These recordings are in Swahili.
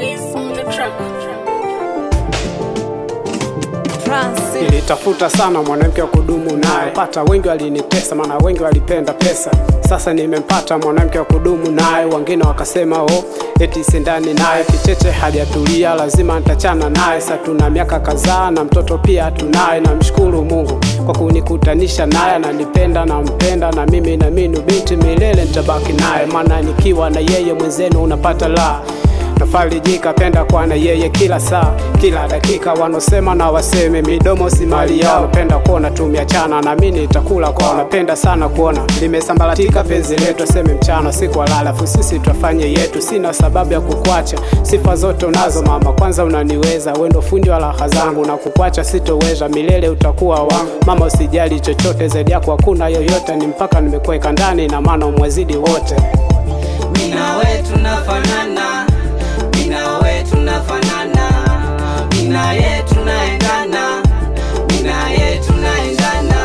Wiz on the track. Francis. Nilitafuta sana mwanamke wa kudumu naye, pata wengi walinitesa, maana wengi walipenda pesa. Sasa nimempata mwanamke wa kudumu naye, wengine wakasema oh, eti sindani naye, kicheche hajatulia, lazima nitachana naye. Sasa tuna miaka kadhaa na mtoto pia tunaye, namshukuru Mungu kwa kunikutanisha naye, ananipenda nampenda, na mimi na mimi binti milele nitabaki naye, maana nikiwa na yeye mwenzenu unapata la nafarijika penda kwa na yeye kila saa kila dakika, wanosema na waseme, midomo si mali yao. Napenda kuona tumeachana na mimi nitakula kwao. Napenda sana kuona limesambaratika penzi letu, aseme mchana siku walala, afu sisi twafanye yetu. Sina sababu ya kukwacha, sifa zote unazo mama, kwanza unaniweza, wewe ndo fundi wa raha zangu, na kukwacha sitoweza, milele utakuwa wangu mama, usijali chochote zaidi yako hakuna yoyote, ni mpaka nimekuweka ndani, na maana umwezidi wote. Mina we tunafanana, mina we tunafanana, mina ye tunaendana, mina ye tunaendana.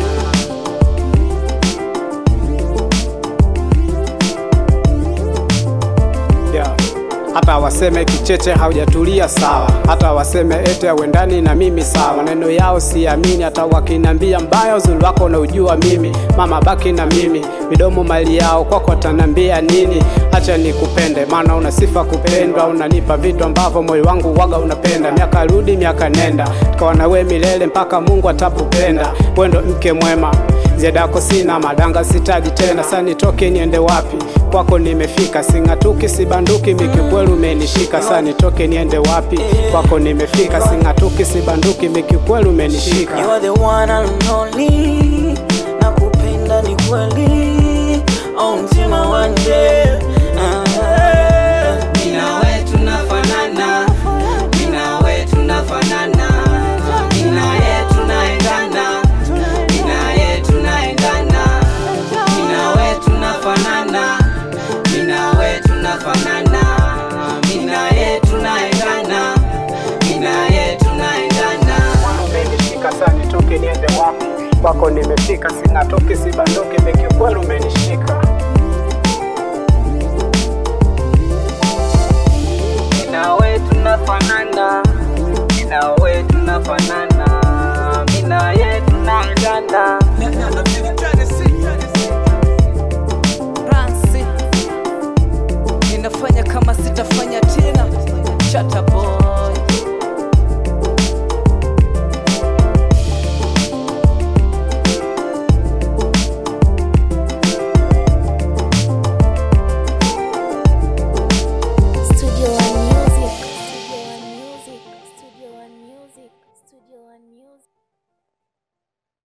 yeah. Hata waseme kicheche haujatulia sawa, hata waseme ete awendani na mimi sawa, maneno yao siamini. Hata wakinambia mbaya, uzuri wako na ujua mimi mama, baki na mimi, midomo mali yao, kwako watanambia nini? Acha nikupende, maana una sifa kupendwa, unanipa vitu ambavyo moyo wangu waga unapenda. Miaka rudi miaka nenda, tukawa na we milele mpaka Mungu atapupenda. Wewe ndo mke mwema Ziadako sina madanga sitaji tena, sasa nitoke niende wapi? Kwako nimefika, sing'atuki sibanduki, mikikweli umenishika. Sasa nitoke niende wapi? Kwako nimefika, sing'atuki sibanduki, mikikweli umenishika. You are the one and only nakupenda ni kweli au mtima wanje Mina we tunafanana, mina we tunafanana, mina ye tunaendana, mina ye tunaendana, mina we tunafanana, mina we tunafanana, mina ye tunaendana, mina ye tunaendana. Umenishika, sasa nitoke niende wapi? Kwako nimefika, sing'atuki sibanduki, mikikweli umenishika.